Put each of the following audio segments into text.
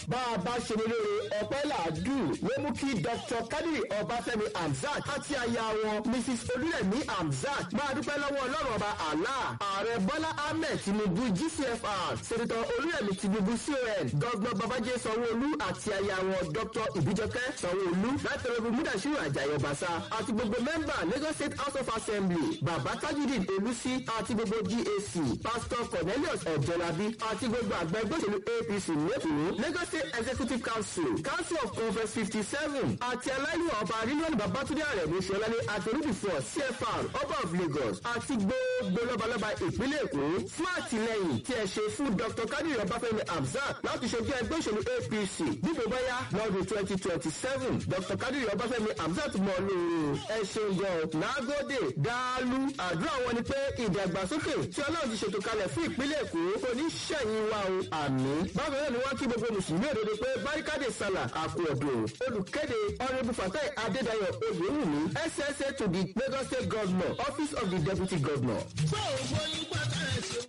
bá a bá ṣe ní lóore ọpẹ́ làádùn ló mú kí dr kadiri ọbáfẹ́mi hamzat àti aya wọn mrs olúrẹ̀mí hamzat máa dúpẹ́ lọ́wọ́ ọlọ́run ọba allah ààrẹ bọ́lá ahmed tinubu gcfr sẹ́nitọ́ olúrẹ̀mí tinubu con gọ́gbọ́n babájé sanwó-olú àti aya wọn dr ìbíjọkẹ́ sanwó-olú látọ̀rọ̀bù múdàṣírò àjàyè ọ̀bàṣà àti gbogbo mẹ́mbà lagos state house of assembly bàbá tajudeen olùsí àti gbogbo gac pastor cornelius ọ̀jọ̀lábí àti gbogbo àgbẹ̀ gbòṣèlú apc lẹ́kọ̀ọ́ lagos state executive council council of conference fifty seven àti aláìlú ọba rilwan babatunde arẹ̀mú ṣọlálẹ̀ àti olùdífọ̀ cfr ọba of lagos àti gbogbo lọ́balọ́ba ìpínlẹ̀ èkó fún àtìlẹyìn tí ẹ ṣe fún dr kadiri ọbáfẹ́mi hamzat láti ṣojú ẹgbẹ́ òṣèlú apc dípò báyá lọ́dún twenty twenty seven dr kadiri ọbáfẹ́mi hamzat mọ̀ lóore ẹ ṣeun gan nagode dàálù àdúrà wọn ni pé ìdàgbàsókè tí ọlọ́run ti ṣètò kalẹ̀ fún ìpínlẹ̀ èkó kò ní ṣẹ̀yìn wa o àmì bákan náà ni wọ́n kí gbogbo mùsùlùmí òdodo pé barikade sala àkú ọ̀dọ̀ olùkéde honourable fatai adédayọ̀ oyèwùmí ssa to the lagos state governor office of the deputy governor. gbogbo yín pátá ẹ̀ ṣe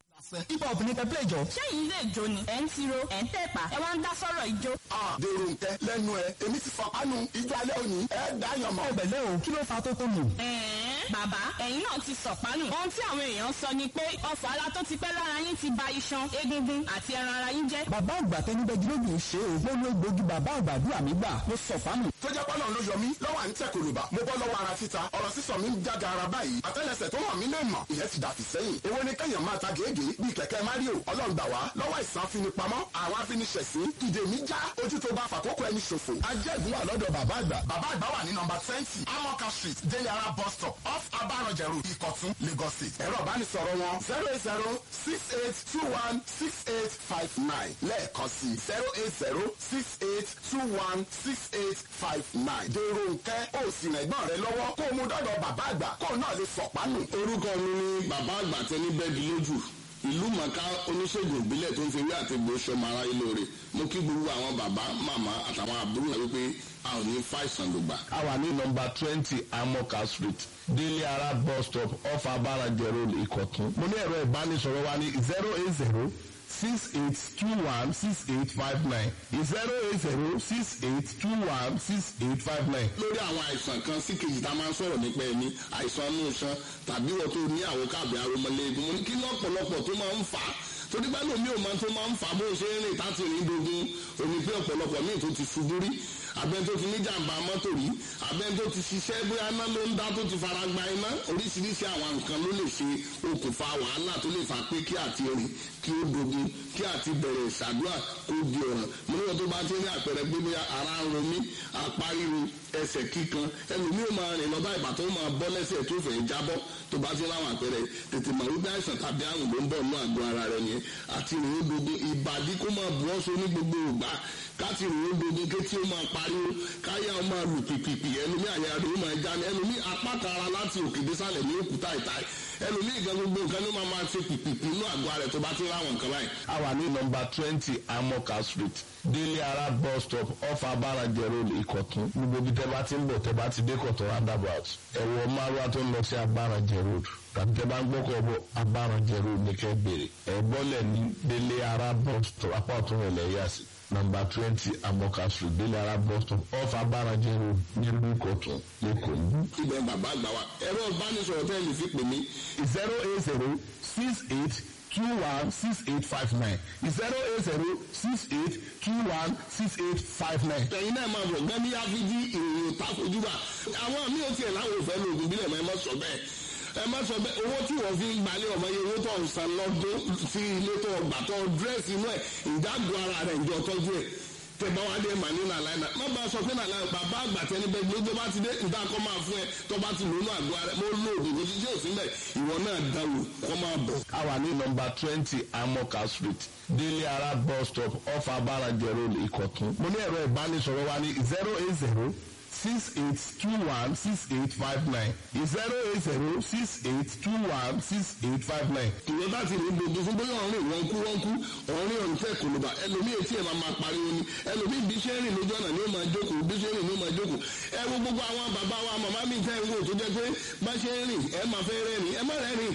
hip hop ní kẹ́pẹ́ ìjọ. ṣẹ́yìn ilé ìjó ni ẹ̀ ń tiro ẹ̀ ń tẹ̀pà ẹ̀ wá ń dá sọ́rọ̀ ìjó. dèrò nkẹ lẹnu ẹ èmi ti fọ kánú ijó alẹ́ òní ẹ dáyàn mọ́. ọbẹ̀ lẹ́ o kí ló fa tó tó nù. bàbá ẹ̀yin náà ti sọ̀pánù. ohun tí àwọn èèyàn sọ ni pé ọ̀fọ̀ ara tó ti pẹ́ lára yín ti ba iṣan egungun àti ẹran ara yín jẹ́. bàbá àgbà tẹnibẹ́gi lójú ṣe o mo lo egbògi bàbá àgbàdúrà mi gbà mo sọ̀pánù. tó jẹ́ pọ́nà ló yọ mí lọ́wọ́ à ń tẹ̀ kòlùbà mo bọ́ lọ́wọ́ ara títa ọ̀rọ̀ sísọ mi ń jáde ara báyìí àtẹ́lẹsẹ̀ tó hàn mí lè mọ̀ ìyẹn ti dàfi sẹ́yìn èwo ni kẹ́yàn máa ta gèégèé bíi kẹ̀kẹ́ mario ọlọ́run gbà wá lọ́wọ́ ìsàn afinipamọ́ àwọn afiniṣẹ̀sín ìdè mi já ojú tó bá fàkókò ẹni ṣòfò. ajẹ́gun wà lọ́dọ̀ bàbá àgbà. bàbá àgbà wà ní nọmba twenty amoka street deliara bus stop off abarọ̀jẹ̀rù ìkọ̀tún lagos state. ẹ̀rọ ìbánisọ̀rọ̀ wọn zero eight zero six eight two one six eight five nine lẹ́ẹ̀kan sí zero eight zero six eight two one six eight five nine. dèrò nkẹ́ ó sì rẹ̀ gbọ́n rẹ lọ́wọ́ kó o mú dọ́dọ̀ bàbá àgbà kó o náà lè sọ̀pánù. orúkọ mi ni bàbá àgbà tẹni bẹ́ẹ̀dì lójú ìlú mọ̀ká oníṣègùn ìbílẹ̀ tó ń fi wí àti gbò sọmọ ara yìí lóore mo kí gbogbo àwọn bàbá màmá àtàwọn àbúrò rẹ wípé a ò ní fàìsàn ló gbà. a wà ní nọmba twenty amoka street délé ara bus stop off abarajẹ road ìkọ̀tún. mo ní ẹ̀rọ ìbánisọ̀rọ̀ wa ní zero eight zero six eight two one six eight five nine zero eight zero six eight two one six eight five nine. lórí àwọn àìsàn kan sí kejì tá a máa ń sọ̀rọ̀ nípa ẹni àìsàn inú iṣan tàbí wọ́n tó ní àwọn káàbì aromọlẹ́gun mo ní kí lọ́pọ̀lọpọ̀ tó máa ń fà á torí bá lómi ò máa tó máa ń fà á bó ṣe ń rìn táti rìn dogun òní pé ọ̀pọ̀lọpọ̀ míì tó ti ṣubú rí abẹ́ni tó ti ní jàǹbá mọ́tò rí abẹ́ni tó ti ṣiṣẹ́ bóyá iná ló ń dá tó ti fara gba iná oríṣiríṣi àwọn nǹkan ló lè ṣe okùnfà wàhálà tó lè fà pé kí àti rìn kí ó dogun kí àti bẹ̀rẹ̀ ìṣàdúrà kó di ọ̀ràn mo níwọ̀n tó bá ti ní àpẹẹrẹ pé bóyá ara ń ro mí apá ríro ẹsẹ̀ kíkan ẹlòmíì ò máa rìn lọ bá ìgbà tó máa bọ́ lẹ́sẹ̀ tó fẹ́ jábọ́ tó bá ti láwọn àpẹẹrẹ tètè mọ̀ wípé àìsàn tàbí àrùn ló ń bọ̀ nínú àgọ́ ara rẹ̀ yẹn àti rìn ó dogun ìbàdí kó máa bu ọ́sọ ní gbogbo ìgbà káti rìn ó dogun kétí ó máa pariwo káyà ó máa lù pìpìpì ẹlòmíì àyà rẹ̀ ó máa já ní ẹlòmíì apá kan ara láti òkè désàlẹ̀ ní òkúta ìta ẹlòmíì gan gbogbo nǹkan ló máa máa ṣe pìpìpì inú àgọ́ rẹ̀ tó bá ti láwọn nǹkan báyìí. a wà ní nọmba twenty amoka street délé ara bus stop off abarajẹ road ìkọ̀tún gbogbo ibi tẹ́ bá ti ń bọ̀ tẹ́ bá ti dé kọ̀tún roundabout ẹ̀wọ̀ márùwá tó ń lọ sí abarajẹ road tàbí tẹ́ bá ń gbọ́kọ̀ bọ̀ abarajẹ road ní kẹ́ bèrè ẹ̀ bọ́lẹ̀ ní délé ara bus stop apá ọ̀tún rẹ̀ lẹ́yà sí nọmba twenty amoka street délé ara bus stop off abarajẹ road nílùú ìkọ̀tún lẹ́kọ̀ọ́ ní. ibẹ̀ bàbá àgbà wa ẹ̀rọ ìbánisọ̀rọ̀ tẹ́ lè fi pè mí zero eight zero six eight two one six eight five nine zero eight zero six eight two one six eight five nine. ẹ̀yin náà máa bọ̀ gán ní áfíjí ìròyìn òtá fojú bá àwọn míì ò tiẹ̀ láwọn òfẹ́ lóògùn bílẹ̀ mọ́ ẹ má sọ bẹ́ẹ̀ ẹ má sọ bẹ́ẹ̀ owó tí wọ́n fi ń gbalẹ̀ ọmọ yẹn owó tó ń san lọ́dún sí ilé tó gbà tó dírẹ́sì inú ẹ̀ ìdágùn ara rẹ̀ ìjọ tọ́jú ẹ̀ tẹ bá wá dé màní nàlá iná má bá a sọ pé nàlá bàbá àgbà tẹni bẹ gbé tó bá ti dé nta kọ́ máa fún ẹ tó bá ti lónú àgọ́ rẹ mo lo oògùn kò sí sí òsín bẹ́ẹ̀ ìwọ náà dáwò kọ́ máa bọ̀. a wà ní nọmba twenty amoka street délé ara bus stop off abarajẹ road ìkọ̀tún. mo ní ẹ̀rọ ìbánisọ̀rọ̀ wa ní zero eight zero six eight two one six eight five nine zero eight zero six eight two one six eight five nine. ìwọ bá ti ní gbogbo fún bóyá ọ̀rìn wọn kú wọn kú ọ̀rìn ọ̀rìn tẹ̀ kòlóbà ẹlòmíì etí ẹ̀ máa máa pariwo ni ẹlòmíì bí ṣe ń rìn lójú ọ̀nà ni ó máa jókòó bí ṣe ń rìn ni ó máa jókòó ẹ wo gbogbo àwọn bàbá wa màmá mi tẹ́ ń wò tó jẹ́ pé bá ṣe ń rìn ẹ máa fẹ́ rẹ́rìn ẹ má rẹ́rìn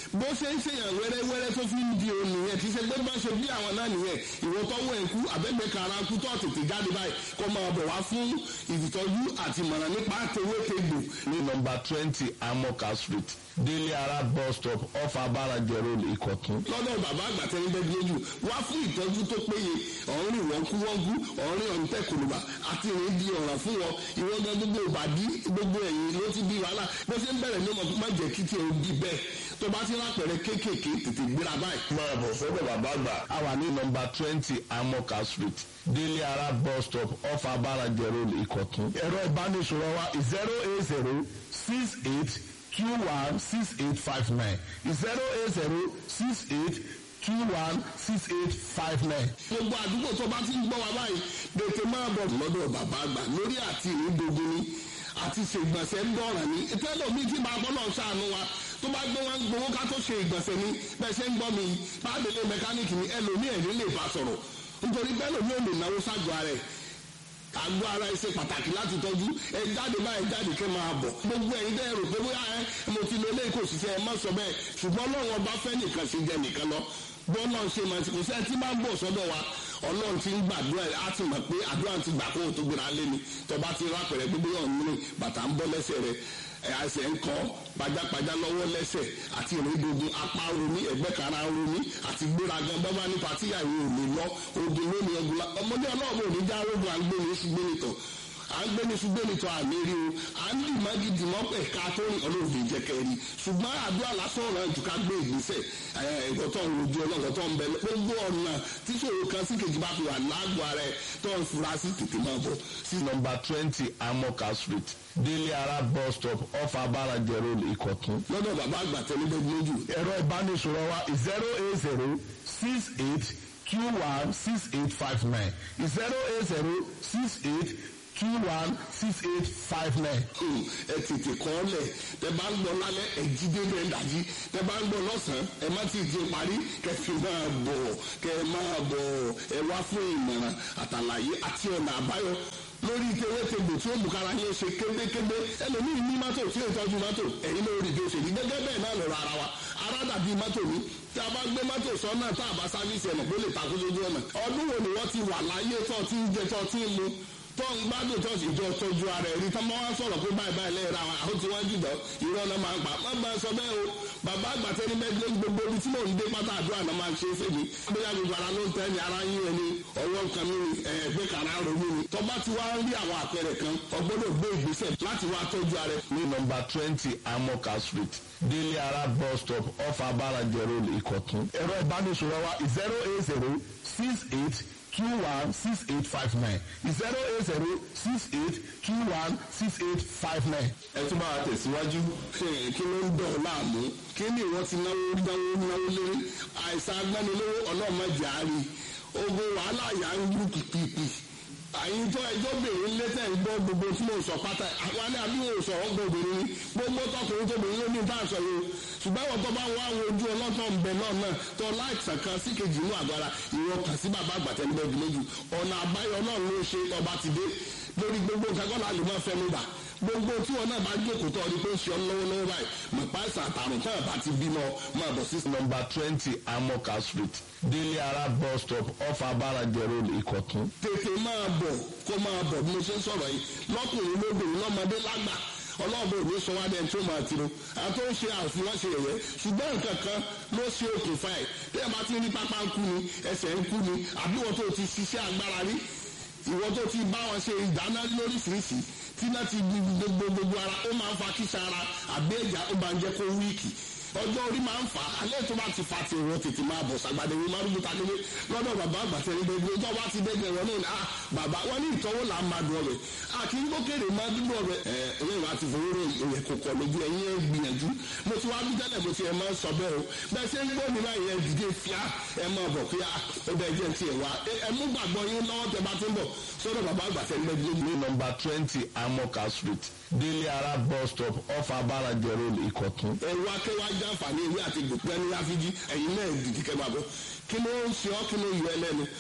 bó ṣe ń ṣèyàn wẹ́rẹ́wẹ́rẹ́ tó fi ń di òun nìyẹn kì í ṣe pé bá ṣe bí àwọn náà nìyẹn ìwọ tọ́wọ́ ẹ̀ kú àbẹ́gbẹ́ kara kú tó tètè jáde báyìí kó máa bọ̀ wá fún ìtọ́jú àti ìmọ̀ràn nípa tewétegbò ní nọmba twenty amoka street délé ara bus stop off abarajẹ road ìkọ̀tún. lọ́dọ̀ bàbá àgbàtẹ́rẹ́dẹ́ lójú wá fún ìtọ́jú tó péye ọ̀rìn wọ́nkúwọ́nkú ọ̀rìn ọ̀ǹtẹ̀ kòlùbà àti ìrìn di ọ̀ràn fún wọn ìwọ́n gan gbogbo ìbàdí gbogbo ẹ̀yìn ló ti di wàhálà bó ṣe ń bẹ̀rẹ̀ ní ọmọ má jẹ́ kí tiẹ̀ ó di bẹ́ẹ̀ tó bá ti rápẹ̀rẹ̀ kéékèèké tètè gbéra báyìí. máa bọ̀ sọ́dọ̀ bàbá àgbà. a wà ní nọmba twenty amoka street délé ara bus stop off abarajẹ road ìkọ̀tún. ẹ̀rọ ìbánisọ̀rọ̀ wa zero eight zero six eight two one six eight five nine zero eight zero six eight two one six eight five nine. gbogbo àdúgbò tó bá ti ń gbọ́ wa báyìí tètè máa bọ̀ lọ́dọ̀ bàbá àgbà lórí àti ìrìndògún ni àti ṣègbọ̀nsẹ̀ ń dọ̀ràn ní tẹ́lẹ̀ mi ti máa bọ́ náà ṣàánú wa tó bá gbé wọn gbowó ká tó ṣe ìgbọ̀nsẹ̀ ni bẹ́ẹ̀ ṣe ń gbọ́ mi bá délé mẹkáníìkì ni ẹlòmíì ẹ̀rí lè bá sọ̀rọ̀ nítorí bẹ́ẹ̀ lòmíì ò lè náwó ságọ́ ara ẹ̀ àgọ́ ara ẹ ṣe pàtàkì láti tọ́jú ẹ jáde báyìí jáde kẹ́ máa bọ̀ gbogbo ẹ̀yin dẹ́ rò pé bóyá ẹ mo ti lọ lẹ́yìn kò ṣiṣẹ́ ẹ má sọ bẹ́ẹ̀ ṣùgbọ́n ọlọ́run ọba fẹ́ nìkan ṣe jẹ nìkan lọ bọ́ọ̀lọ́ ṣe máa ti kò sẹ́ni tí máa ń bọ̀ sọ́dọ̀ wa ọlọ́run ti ń gbàdúrà á ti mọ̀ pé àdúrà ti gbà kó o tó gbéra lé ni tọba ti rápẹ̀rẹ̀ gbogbo yàn nínú bàtà ń bọ́ lẹ́sẹ̀ rẹ̀ ẹsẹ̀ ń kọ́ pajápajá lọ́wọ́ lẹ́sẹ̀ àti ìrìndògùn apá romi ẹ̀gbẹ́ kara romi àti gbéraga bábá ní patíyàwó ò lè lọ ogun lónìí ọgbọ́n ọmọdé ọlọ́ọ̀bù ò ní já rogun àgbẹ̀ni ṣùgbọ́n nìtọ̀ à ń gbẹ́ni ṣùgbọ́n nìtọ̀ àmì rí o à ń dì má gidi mọ́ pẹ̀ ká tó rìn ọlọ́ọ̀dẹ jẹ́ kẹrin ṣùgbọ́n àdúrà lásán ọ̀rọ̀ jù ká gbé ìgbésẹ̀ ẹ̀ẹ́dọ̀tọ̀ ojú ọlọ́ọ̀tọ̀ ń bẹ gbogbo ọ̀nà tí ṣòro kan sí kejì bá fi wà lágbo ara ẹ̀ tó ń fura sí tètè máa bọ̀ sí nọmba twenty amoka street délé ara bus stop off abarajẹ road ìkọ̀tún. lọ́dọ̀ bàbá àgbà tẹ́lẹ̀ lójú ẹ̀rọ ìbánisọ̀rọ̀ wa zero eight zero six eight two one six eight five nine zero eight zero six eight two one six eight five nine. ẹ tètè kọ́ ọ lẹ̀ tẹ bá ń gbọ́ lálẹ́ ẹ jí dédé ẹ dàjí tẹ bá ń gbọ́ lọ́sàn-án ẹ má ti di parí kẹ fi máa bọ̀ kẹ máa bọ̀ ẹ wá fún ìmọ̀ràn àtàlàyé àti ọ̀nà àbáyọ lórí tewétegbò tí ó mú kára yín ṣe kébékébé ẹlòmíì ní mọ́tò tí ó tọ́jú mọ́tò ẹ̀yin ló rí bí ó ṣe rí gẹ́gẹ́ bẹ́ẹ̀ náà lọ́rọ̀ ara wa ara dàbí mọ́tò ní tí a bá gbé mọ́tò sọ́nà tá a bá sáfíìsì ẹ̀nà pé lè takú sójú ọ̀nà ọdún wo ni wọ́n ti wà láyé tó ti ń jẹ tó ti ń mu tó ń gbádùn tó sì jọ tọ́jú ara ẹ̀ rí tọ́mọ́ wá sọ̀rọ̀ pé báyìí báyìí lẹ́yìn ra wọn àwọn tí wọ́n jùlọ irọ́ náà máa ń pa má bá sọ bẹ́ẹ̀ o bàbá àgbàtẹ́ ní mẹ́gbẹ́ gbogbo ibi tí mò ń dé pátá àdúrà náà máa ń ṣe é fèmí bóyá gbogbo ara ló ń tẹ́ ni ara yín ẹni ọwọ́ kan mi ni ẹgbẹ́ kàrá ronú ni tọ́ba ti wá rí àwọn àpẹẹrẹ kan ọgbọ́dọ̀ gbé ìgbésẹ̀ láti wá tọ́jú ara ẹ̀. ní nọmba twenty amoka street délé ara bus stop off abarajẹ road ìkọ̀tún. ẹ̀rọ ìbánisọ̀rọ̀ wa zero eight zero six eight two one six eight five nine zero eight zero six eight two one six eight five nine. ẹ tún bá wa tẹ̀síwájú. kí ló ń dọ̀ láàmú kí ni ìwọ́n ti náwó náwó náwó lórí àìsàn agbánilówó ọlọ́mọdé àárín ogun wàhálà yà ń lù pìpìpì àyìn tó ẹjọ́ bèrè létẹ̀ ń gbọ́ gbogbo tí mo sọ pátá àwọn alẹ́ àbí mo sọ ọ́ gbòbìnrin ni gbogbo tọkùnrin tó bèrè lómi tá à ń sọ yìí o ṣùgbọ́n àwọn tó bá wá àwọn ojú ọlọ́tọ̀ ń bẹ náà náà tó láìsàn kan sí kejì inú àgbára ìwọ kàn sí bàbá àgbàtẹ́ níbẹ̀ lójú ọ̀nà àbáyọ náà ló ṣe ọba ti dé lórí gbogbo nǹkan kọ́lá lè máa fẹnu bà gbogbo tí wọn náà bá jókòó tó ọdún pé ń ṣe ọ lọ́wọ́lọ́wọ́ báyìí mọ̀ páìsàn àtàrùn tó bá ti bímọ máa bọ̀ sí. nọmba twenty amoka street délé ara bus stop off abarajẹ road ìkọ̀tún. tètè máa bọ̀ kó máa bọ̀ bí mo ṣe ń sọ̀rọ̀ yìí lọ́kùnrin lóbìnrin lọ́mọdé lágbà ọlọ́ọ̀bẹ òní sọ wá dẹ́n tó máa tiro àti ó ń ṣe àfihàn ṣe ẹ̀yẹ ṣùgbọ́n nǹkan kan ló ṣe okùnfà ẹ̀ tí ẹ bá ti rí pápá ń kú ni ẹsẹ̀ ń kú ni àbí wọ́n tó ti ṣiṣẹ́ agbára rí ìwọ́n tó ti bá wọn ṣe ìdáná lóríṣiríṣi tí náà ti gbogbo gbogbo ara ó máa ń fa kíṣà ara àbí ẹ̀já ó máa ń jẹ́ kó wíìkì ọjọ́ orí máa ń fà á alẹ́ tó bá ti fa ti ìwọ tètè máa bọ̀ sàgbàdé wí máa rúgbó tagilé lọ́dọ̀ bàbá àgbàtẹ́ ní gbogbo ọjọ́ bá ti dẹ́gbẹ̀ wọn náà ah bàbá wọn ní ìtọ́wò là ń máa dùn ọbẹ̀ a kì í gbókèrè máa dúró ọbẹ̀ ẹ ẹlẹ́yìn wa ti fowó rẹ̀ ìyẹn kò kọ̀ lójú ẹ̀yìn ẹ̀ gbìyànjú mo ti wá bí tẹ́lẹ̀ mo ti ẹ̀ máa ń sọ bẹ́ẹ̀ o bẹ́ẹ̀ ṣe ń gbọ́ mi báyìí ẹ̀ dìde fíà ẹ̀ máa bọ̀ fíà ó bẹ́ẹ̀ jẹ́ ti ẹ̀ wá ẹ̀ mú gbàgbọ́ yín lọ́wọ́ tẹ bá ti ń bọ̀ sọ́dọ̀ bàbá àgbàtẹ́ ní gbogbo ní nọmba twenty amoka street délé ara bus stop off abarajẹ road ìkọ̀tún. ẹ̀rù akẹ́wà jàǹfààní ewé àti gbòpẹ́ ní áfíjí ẹ̀yin náà dìdí kẹ́ máa bọ̀ kí ló ń ṣe ọ́ kí ló yọ ẹlẹ́nu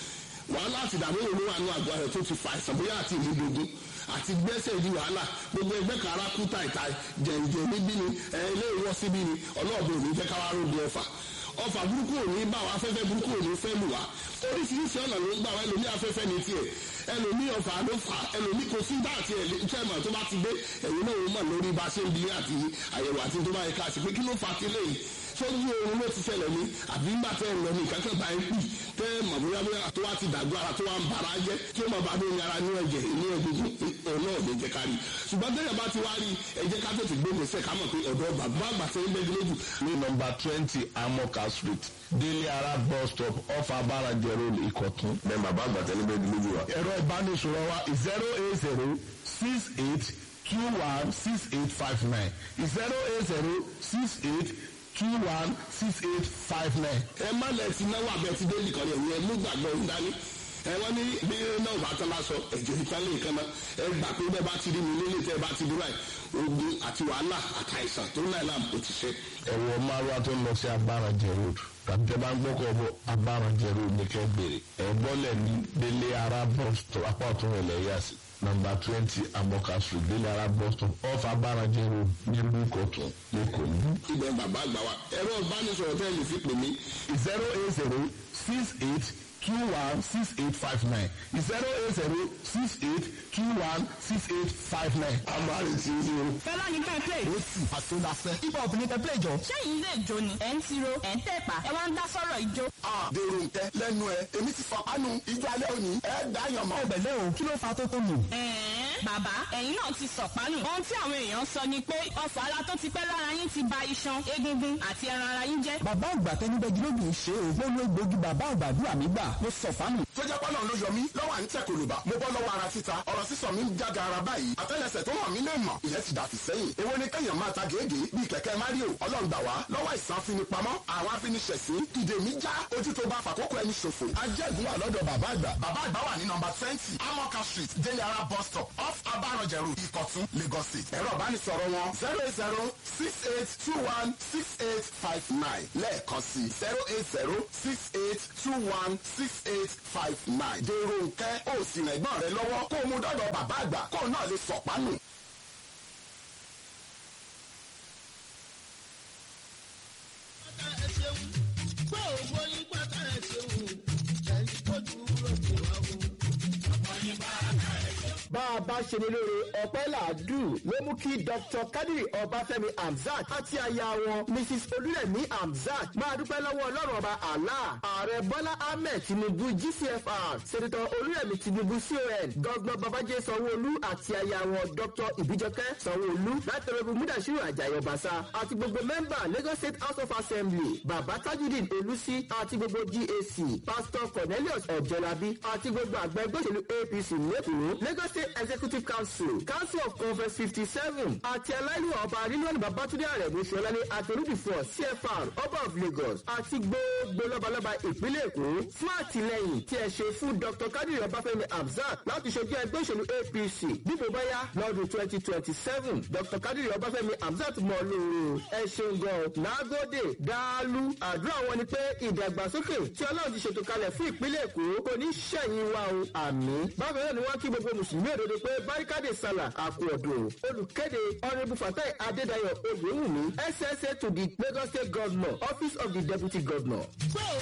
wàhálà àti ìdààmú òun ló wà nínú àgọ́ rẹ̀ tó ti fa àìsàn bóyá àti ìlú dogun àti gbẹ́sẹ̀ di wàhálà gbogbo ẹgbẹ́ kan ara kú tàìtà jẹ̀ǹjẹ̀ níbí ni ẹ ilé ìwọ́ síbí ni ọlọ́ọ̀bẹ òní jẹ́ káwá rògbò ọfà ọfà burúkú òní bá wa afẹ́fẹ́ burúkú òní fẹ́ lù wá oríṣiríṣi ọ̀nà ló ń gbà wá ẹlòmí afẹ́fẹ́ ní tiẹ̀ ẹlòmí ọfà ló fà ẹlòmí kò sí bá àti ẹ̀lẹ́tẹ̀mọ̀ tó bá ti dé ẹ̀yìn náà ó mọ̀ lórí bá a ṣe ń bi àti àyẹ̀wò àti tó bá yẹ ká sí pé kí ló fà á ti léyìí sójú oorun ló ti ṣẹlẹ̀ ní àbí ńgbà tẹ́ ẹ̀ lọ ní ìkákẹ́ bá ń pì tẹ́ ẹ̀ mọ̀ bóyá bóyá tó wá ti dàgbà ara tó wá ń bara jẹ́ tí ó mọ̀ bá dóni ara ní ẹ̀jẹ̀ ní egungun òun náà lè jẹ́ ká rí ṣùgbọ́n tẹ́yẹ̀ bá ti wá rí ẹ jẹ́ ká tètè gbé gbèsè ká mọ̀ pé ọ̀dọ́ bàbá àgbà tẹ́ ń bẹ́ẹ̀ lójú. ní nọmba twenty amoka street délé ara bus stop off abarajẹ road ìkọ̀tún. bẹ́ẹ̀ bàbá àgbà tẹ́lẹ̀ bẹ́ẹ̀ di lójú wa. ẹ̀rọ ìbánisọ̀rọ̀ wa zero eight zero six eight two one six eight five nine zero eight zero six eight two one six eight five nine. ẹ má lẹ ti náwó abẹ ti dé nìkan yẹn ẹ mú gbàgbọ́ ń dání ẹ wọ́n ní bí náà bá tán lásọ ẹ̀jẹ̀ ìtàlẹ̀ nǹkan náà ẹ gbà pé bẹ́ẹ̀ bá ti rí mi nílé tẹ́ ẹ bá ti dúró ẹ̀ ogun àti wàhálà àtàìsàn tó náà làm ó ti ṣe. ẹ̀wọ̀ márùwá tó ń lọ sí abarajẹ road tàbí tẹ́ bá ń gbọ́kọ̀ bọ̀ abarajẹ road ní kẹ́ gbèrè ẹ̀ bọ́lẹ̀ ní délé ara bus stop apá ọ̀tún rẹ̀ lẹ́yà sí nọmba twenty amoka street délé ara bus stop off abarajẹ road nílùú ìkọ̀tún lẹ́kọ̀ọ́ ní. ibẹ̀ bàbá àgbà wa ẹ̀rọ ìbánisọ̀rọ̀ tẹ́ ẹ lè fi pè mí zero eight zero six eight two one six eight five nine zero eight zero six eight two one six eight five nine. àmàlì tí ń yọ. fẹlá ní ká play. ó sì àtúndàfẹ́ ibà obìnrin tẹ play jọ. ṣẹ́yìn ilé ìjó ni ẹ̀ ń tiro ẹ̀ ń tẹ̀pà ẹ̀ wá ń dá sọ́rọ̀ ìjó. dèrò nkẹ lẹ́nu ẹ èmi ti fọ kánú ìjọ alẹ́ òní ẹ dáyàn mọ́. ẹgbẹ̀lẹ́ o kí ló fa tó tó nù. ẹ̀ẹ́n bàbá ẹ̀yin náà ti sọ̀pánù. ohun tí àwọn èèyàn sọ ni pé ọfà ara tó ti pẹ́ lára yín ti ba iṣan egungun àti ẹran ara yín jẹ́. bàbá àgbà tẹnibẹ́gi ló dùn ṣe o gbọ́dọ̀ egbògi bàbá àgbàdúrà mi gbà ló sọ fánù. tó jẹ́ pọ́nà ló yọ mí lọ́wọ́ à ń tẹ̀ kòlùbà mo bọ́ lọ́wọ́ ara títa ọ̀rọ̀ sísọ mi ń jága ara báyìí àtẹ́lẹsẹ̀ tó hàn mí lè mọ̀ ìyẹn ti dàtí sẹ́yìn èwo ni kẹ́yàn máa ta gèégèé bíi kẹ̀kẹ́ mario ọlọ́ngbà wá lọ́wọ́ ìsàn afinipamọ́ àwọn afiniṣẹ̀sín ìdè mi já ojú tó bá fàkókò ẹni ṣòfò ajẹ́gun wà lọ́dọ̀ bàbá àgbà bàbá àgbà wà ní nọmba twenty amoka street délé ara bus stop off abarọ̀jẹ̀ road ìkọ̀tún lagos state ẹ̀rọ ìbánisọ̀rọ̀ wọn zero eight zero six eight two one six eight five nine lẹ́ẹ̀kan sí zero eight zero six eight two one six eight five nine dèrò nkẹ́ ó sì rìn ẹ̀gbọ́n rẹ lọ́wọ́ kó o mú dọ́dọ̀ bàbá àgbà kó o náà lè sọ̀pánù. pátá ẹ ṣeun gbogbo yín pátá ẹ ṣeun ẹ̀yin tó dúró sí wa o. bá a bá ṣe ní lóore ọpẹ́ làádùn ló mú kí dr kadiri ọbáfẹ́mi hamzat àti aya wọn mrs olúrẹ̀mí hamzat máa dúpẹ́ lọ́wọ́ ọlọ́run ọba allah ààrẹ bọ́lá ahmed tinubu gcfr sẹ́dẹ̀tọ̀ olúrẹ̀mí tinubu con gọ́gbọ́n babájẹ́ sanwó-olú àti aya wọn dr ìbíjọkẹ́ sanwó-olú látọ̀rọ̀bù múdàṣírò àjàyè ọ̀bàṣà àti gbogbo mẹ́mbà lagos state house of assembly bàbá tajudeen olùsí àti gbogbo gac pastor cornelius ọ̀jọ̀lábí àti gbogbo àgbẹ̀ ẹgbẹ́ òṣèlú apc lẹ́kọ̀ọ́ lagos state executive council council of conference fifty seven àti aláìlú ọba rilwani babatunde arẹ̀mú sọlálẹ̀ àtẹrùdìfọ̀ cfr ọba of lagos àti gbogbo lọ́balọ́ba ìpínlẹ̀ èkó fún àtìlẹyìn tí ẹ ṣe fún dr kadiri ọbáfẹ́mi hamzat láti ṣojú ẹgbẹ́ òṣèlú apc dípò báyá lọ́dún twenty twenty seven dr kadiri ọbáfẹ́mi hamzat mọ̀ lóore o ẹ ṣeun gan lágòdè dáálù àdúrà wọn ni pé ìdàgbàsókè tí ọlọ́run ti ṣètò kalẹ̀ fún ìpínlẹ̀ èkó kò ní ṣẹ̀yìn wa o àmì bákan náà ni wọ́n kí gbogbo mùsùlùmí òdodo pé barikade sala àkú ọ̀dùn olùkéde honourable fatai adédayọ̀ oyèwùmí ssa to the lagos state governor office of the deputy governor.